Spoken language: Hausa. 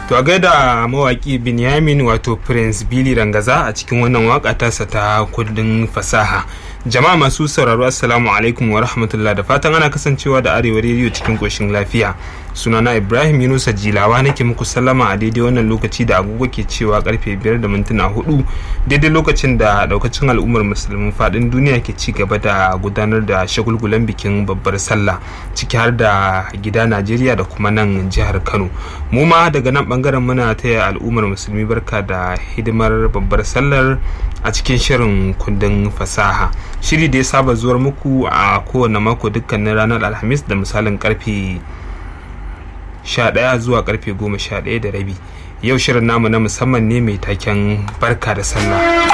To a gaida mawaki Binyamin wato Prince Billy Rangaza a cikin wannan waka tasa ta kundin fasaha. Jama'a masu sauraro Assalamu alaikum wa rahmatullah da fatan ana kasancewa da Arewa rediyo cikin koshin lafiya. Sunana Ibrahim Yunusa Jilawa nake muku sallama a daidai wannan lokaci da agogo ke cewa karfe biyar da mintuna hudu daidai lokacin da daukacin al'ummar musulmin fadin duniya ke ci gaba da gudanar da shagulgulan bikin babbar sallah ciki har da gida Najeriya da kuma nan jihar Kano. Mu ma daga nan bangaren muna taya al'ummar musulmi barka da hidimar babbar sallar a cikin shirin kundin fasaha shiri da ya saba zuwar muku a kowane mako dukkanin ranar alhamis da misalin karfe 11 zuwa karfe 11 da rabi yau shirin namu na musamman ne mai taken barka da sallah